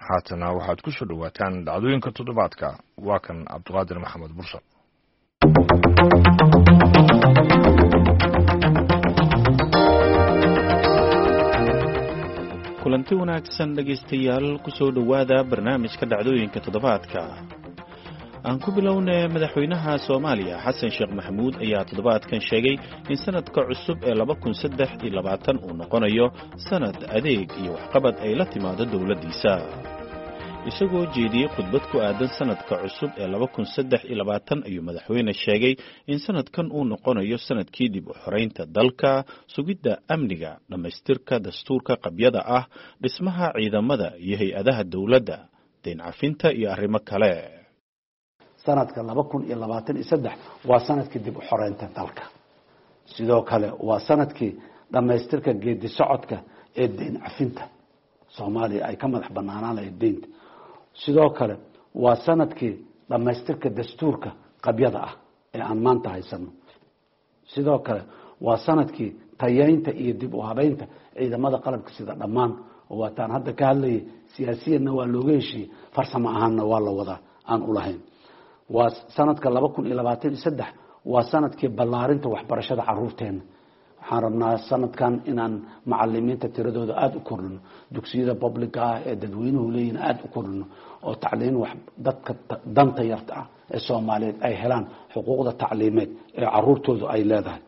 haatana waxaad ku soo dhowaataan dhacdooyinka toddobaadka waa kan cabdiqaadir maxamed bursal kulanti wanaagsan dhegaystayaal kusoo dhowaada barnaamijka dhacdooyinka toddobaadka aan ku bilownay madaxweynaha soomaaliya xasan sheekh maxamuud ayaa toddobaadkan sheegay in sanadka cusub ee laba kun saddex iyo labaatan uu noqonayo sanad adeeg iyo waxqabad ay la timaado dowladdiisa isagoo jeediyey khudbad ku aadan sanadka cusub ee laba kun saddex iyo labaatan ayuu madaxweyne sheegay in sanadkan uu noqonayo sanadkii dib u xoreynta dalka sugidda amniga dhammaystirka dastuurka qabyada ah dhismaha ciidamada iyo hay-adaha dowladda dayn cafinta iyo arrimo kale sanadka laba kun iyo labaatan iyo saddex waa sanadkii dib u xoreynta dalka sidoo kale waa sanadkii dhammaystirka geedi socodka ee dayn cafinta soomaaliya ay ka madax banaanaan lahayd deynta sidoo kale waa sanadkii dhammaystirka dastuurka qabyada ah ee aan maanta haysano sidoo kale waa sanadkii tayeynta iyo dib u habeynta ciidamada qalabka sida dhammaan oo waataan hadda ka hadlayay siyaasiyanna waa looga heshiiyey farsamo ahaanna waa la wadaa aan ulahayn waa sanadka laba kun iyo labaatan iyo saddex waa sanadkii ballaarinta waxbarashada caruurteena waxaan rabnaa sanadkan inaan macalimiinta tiradooda aada u kordhino dugsiyada publica ah ee dadweynuhu leeyihin aada u kordhino oo tacliin wax dadka danta yarta ah ee soomaaliyeed ay helaan xuquuqda tacliimeed ee caruurtoodu ay leedahay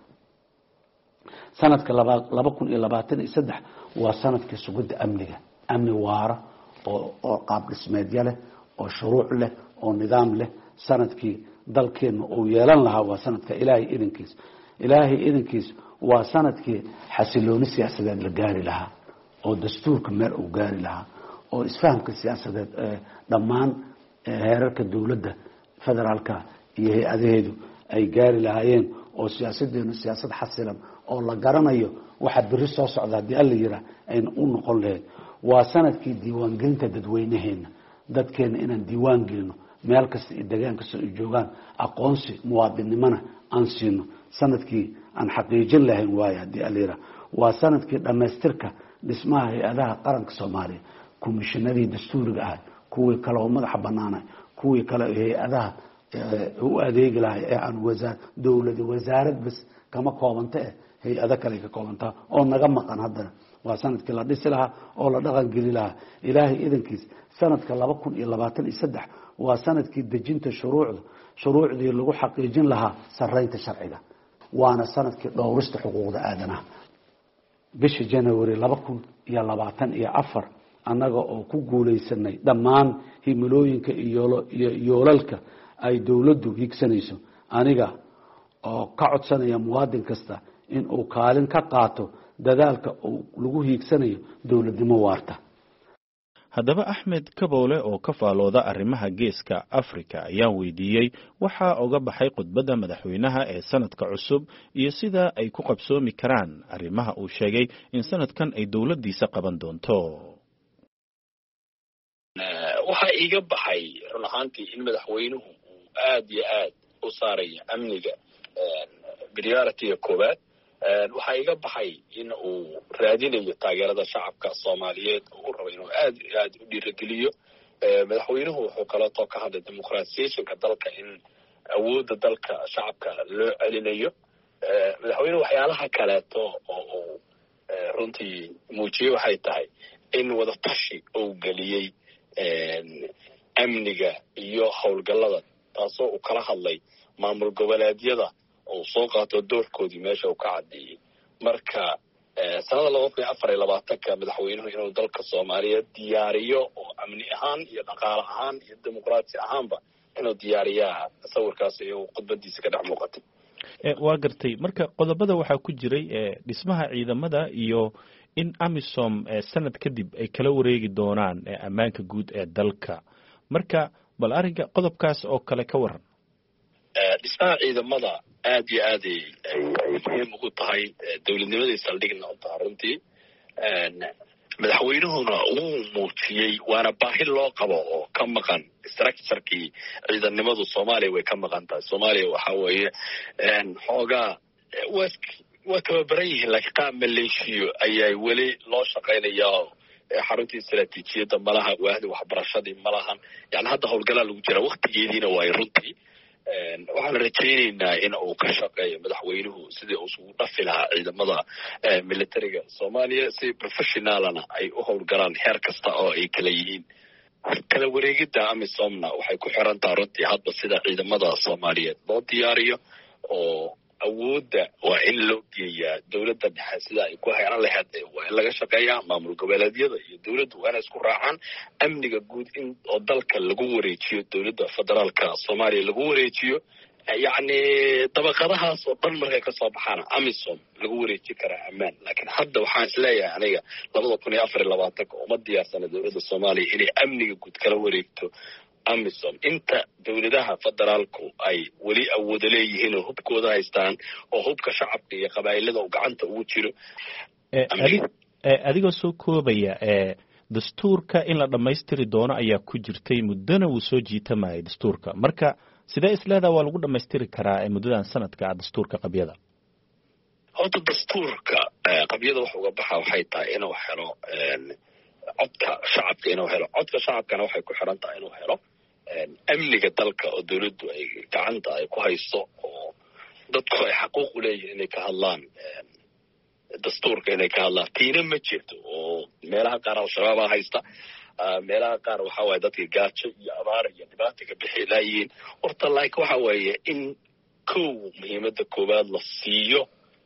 sanadka laba kun iyo labaatan iyo saddex waa sanadkii sugidda amniga amni waara oo qaab dhismeedyo leh oo shuruuc leh oo nidaam leh sanadkii dalkeena uu yeelan lahaa waa sanadka ilaahay idankiis ilaahay idankiis waa sanadkii xasilooni siyaasadeed la gaari lahaa oo dastuurka meel uu gaari lahaa oo isfahamka siyaasadeed dhammaan heerarka dowladda federaalka iyo hay-adaheedu ay gaari lahaayeen oo siyaasadeenu siyaasad xasilan oo la garanayo waxa beri soo socda haddii alla yiraa ayna u noqon lahayd waa sanadkii diiwaangelinta dadweynaheena dadkeena inaan diiwaan gelino meel kasta iyo degaan kasta ay joogaan aqoonsi muwaadinnimona aan siino sanadkii aan xaqiijin lahayn waayo haddii alira waa sanadkii dhammaystirka dhismaha hay-adaha qaranka soomaaliya komishinadii dastuuriga ahay kuwii kale oo madaxa banaanay kuwii kale hay-adaha u adeegi lahay ee aan wasaa dowlada wasaarad bas kama koobanta eh hay-ado kale ka koobantaa oo naga maqan haddana waa sanadkii la dhisi lahaa oo la dhaqangeli lahaa ilaahay idankiis sanadka laba kun iyo labaatan iyo saddex waa sanadkii dejinta shuruucda shuruucdii lagu xaqiijin lahaa sareynta sharciga waana sanadkii dhowrista xuquuqda aadanaha bisha january laba kun iyo labaatan iyo afar annaga oo ku guulaysanay dhammaan himilooyinka iyo yoolalka ay dowladdu higsanayso aniga oo ka codsanaya muwaadin kasta in uu kaalin ka qaato dadaalka uu lagu hiigsanayo dowladnimo waarta haddaba axmed kaboole oo ka faalooda arrimaha geeska afrika ayaan weydiiyey waxaa uga baxay khudbadda madaxweynaha ee sanadka cusub iyo sida ay ku qabsoomi karaan arrimaha uu sheegay in sanadkan ay dowladdiisa qaban doonto waxaa iiga baxay run ahaantii in madaxweynuhu uu aad iyo aad u saarayo amniga prioritiga koowaad waxaa iga baxay in uu raadinayo taageerada shacabka soomaaliyeed oo u rabo inuu aad iyo aad u dhiirageliyo madaxweynuhu wuxuu kaleeto ka hadlay demuqratisationka dalka in awoodda dalka shacabka loo celinayo madaxweynuhu waxyaalaha kaleeto oo uu runtii muujiyey waxay tahay in wadatashi uu geliyey amniga iyo howlgallada taasoo uu kala hadlay maamul goboleedyada uu soo qaato doorkoodii meesha uu ka caddeeyey marka sanada laba kun iyo afar iyo labaatanka madaxweynuhu inuu dalka soomaaliyeed diyaariyo oo amni ahaan iyo dhaqaale ahaan iyo dimuqraati ahaanba inuu diyaariyaa sawirkaas iyo khudbadiisa ka dhex muuqatay waa gartay marka qodobada waxaa ku jiray dhismaha ciidamada iyo in amisom sanad kadib ay kala wareegi doonaan ammaanka guud ee dalka marka bal arrinka qodobkaas oo kale ka waran dhismaha ciidamada aad iyo aad ay muhiim ugu tahay dowladnimadii saldhigna u tahay runtii madaxweynuhuna wuu muujiyey waana baahi loo qabo oo ka maqan structurekii ciidannimadu soomaaliya way ka maqan tahay soomaaliya waxa weeye xoogaa waa tababaran yihiin laakiin qaab maleeshiyo ayaa weli loo shaqaynayaa xaruntii istaraatiijiyadda malaha waahda waxbarashadii malahan yani hadda howlgalaa lagu jira waktigeediina waayo runtii waxaan rajaynaynaa in uu ka shaqeeyo madaxweynuhu sidii uu isugu dhafi lahaa ciidamada militariga soomaaliya si professionalana ay u howlgalaan heer kasta oo ay kala yihiin kala wareegidda amisomna waxay ku xiran taha runtii hadba sida ciidamada soomaaliyeed loo diyaariyo oo awoodda waa in loo geeyaa dowladda dhexe sida ay ku heeran lahayd waa in laga shaqeeyaa maamul goboleedyada iyo dowladdu waa inay isku raacaan amniga guud in oo dalka lagu wareejiyo dowladda federaalka soomaaliya lagu wareejiyo yacni dabaqadahaas oo dhan markay kasoo baxaan amisom lagu wareeji karaa ammaan laakiin hadda waxaan isleeyahay aniga labada kun iyo afar iyo labaatanka uma diyaarsana dowladda soomaaliya inay amniga guud kala wareegto amisom inta dowladaha federaalku ay weli awoodo leeyihiin oo hubkooda haystaan oo hubka shacabka iyo qabaa'ilada uu gacanta ugu jiro adigoo soo koobaya dastuurka in la dhammaystiri doono ayaa ku jirtay muddona wuu soo jiitamayay dastuurka marka sidee isleedaha waa lagu dhammaystiri karaa muddadan sanadka ah dastuurka qabyada horta dastuurka qabyada wax uga baxa waxay tahay inuu helo codka shacabka inuu helo codka shacabkana waxay ku xiran tahay inuu helo amniga dalka oo dowladdu ay gacanta ay ku hayso oo dadku ay xaquuq u leeyihin inay ka hadlaan dastuurka inay ka hadlaan tiina ma jirto oo meelaha qaar al-shabaabaa haysta meelaha qaar waxa waaye dadka gaajo iyo abaar iyo dhibaata ka bixi laayihiin horta laakiin waxa weeye in kow muhiimadda koowaad la siiyo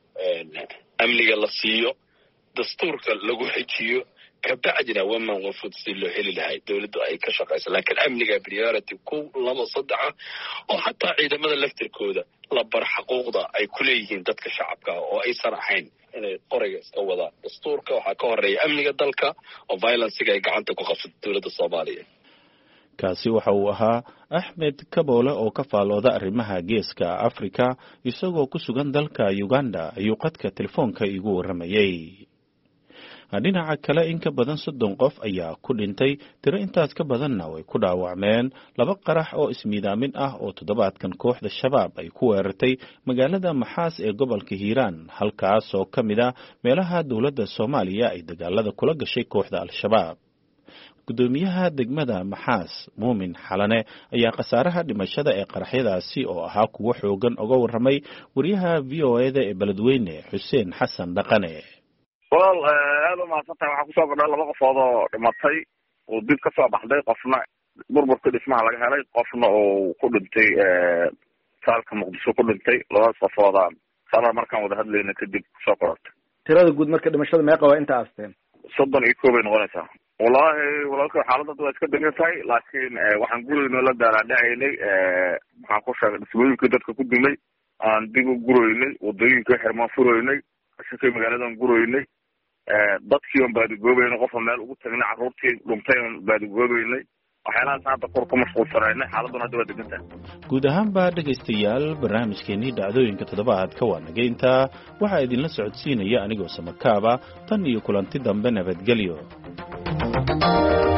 amniga la siiyo dastuurka lagu xejiyo kabacdina waman wafud si loo heli lahay dowladdu ay ka shaqayso laakiin amniga priority kow laba saddexa oo xataa ciidamada laftirkooda la bar xaquuqda ay ku leeyihiin dadka shacabka oo aysan ahayn inay qoriga iska wadaan dastuurka waxaa ka horeeya amniga dalka oo violenciga ay gacanta ku qabsato dowladda soomaaliya kaasi waxa uu ahaa axmed kaboole oo ka faalooda arrimaha geeska afrika isagoo ku sugan dalka uganda ayuu qadka telefoonka iigu warramayey dhinaca kale in ka badan soddon qof ayaa ku dhintay tiro intaas ka badanna way ku dhaawacmeen laba qarax oo ismiidaamin ah oo toddobaadkan kooxda shabaab ay ku weerartay magaalada maxaas ee gobolka hiiraan halkaas oo ka mid ah meelaha dowladda soomaaliya ay dagaalada kula gashay kooxda al-shabaab guddoomiyaha degmada maxaas muumin xalane ayaa khasaaraha dhimashada ee qaraxyadaasi oo ahaa kuwo xoogan uga warramay wariyaha v o eda ee beledweyne xuseen xasan dhaqane walaal aada u mahadsantahay waxaa kusoo kordha laba qofood oo dhimatay uu dib ka soo baxday qofna burburka dhismaha laga helay qofna uu ku dhintay saalka muqdisho ku dhintay labadaas qofooda sala markaan wada hadlayna kadib kusoo korortay tirada guud marka dhimashada meeqa waa inta aasteen soddon iyo koob ay noqonaysaa wallaahi walaalka xaaladda waa iska degan tahay laakiin waxaan gurayno la daalaadhacaynay maxaan ku sheegay dhismooyinkii dadka ku dumay aan dib u guroynay wadooyinkai xirmaan furoynay shakay magaaladan guroynay dadkii on baadigoobeynay qofa meel ugu tagnay carruurtii dhuntay on baadigoobeynay waxyaalahaas hadda kor ka mashquulsanaynay xaaladuna hadda waa degan tahay guud ahaanba dhegaystayaal barnaamijkeenii dhacdooyinka toddobaadka waa nageynta waxaa idinla socodsiinaya anigoo samakaaba tan iyo kulanti dambe nabadgelyo